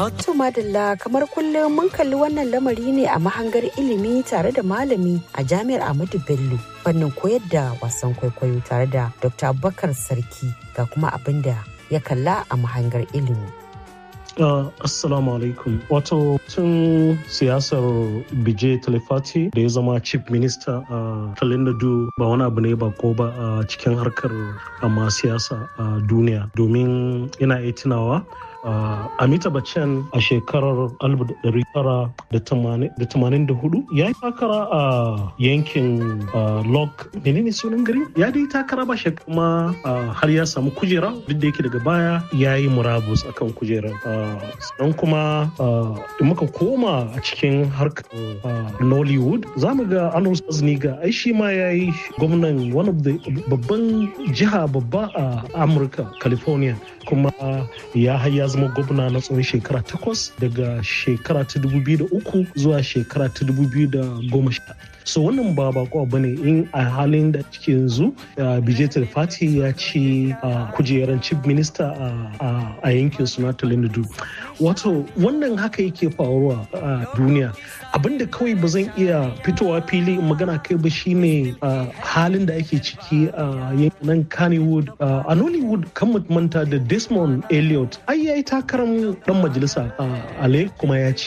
To madalla kamar kullum mun kalli wannan lamari ne a mahangar ilimi tare da malami a jami'ar Ahmadu Bello fannin koyar da wasan kwaikwayo tare da Dr. Abubakar Sarki ga kuma abin da ya kalla a mahangar ilimi. Uh, assalamu alaikum. Wato tun siyasar Bije Talifati da ya zama chief minister a uh, Talinadu ba wani abu ne ba ko ba a uh, cikin harkar amma siyasa a uh, duniya domin ina iya tunawa Uh, Amita Bachchan a shekarar 1984 ya yi takara a uh, yankin uh, Lok menene sunan gari ya dai takara ba kuma har ya samu kujera duk da yake daga baya ya yi murabus akan kujerar sannan kuma da muka koma a cikin harkar Nollywood za mu ga Anus Azniga ai shi ma ya yi gwamnan one of the babban jiha babba a Amurka California kuma ya haya zama gwamna na tsawon shekara takwas daga shekara ta uku zuwa shekara ta sha. so wannan ba bako ba ne in a halin da cike yanzu bijetar fati ya ci kujerar chief minister a yankin suna talindu wato wannan haka yake faruwa a duniya abinda kawai ba zan iya fitowa fili magana kai ba shine halin da ake ciki a yankin kannywood a nollywood kan manta da desmond elliot ai yayi takarar dan majalisa a kuma ya ci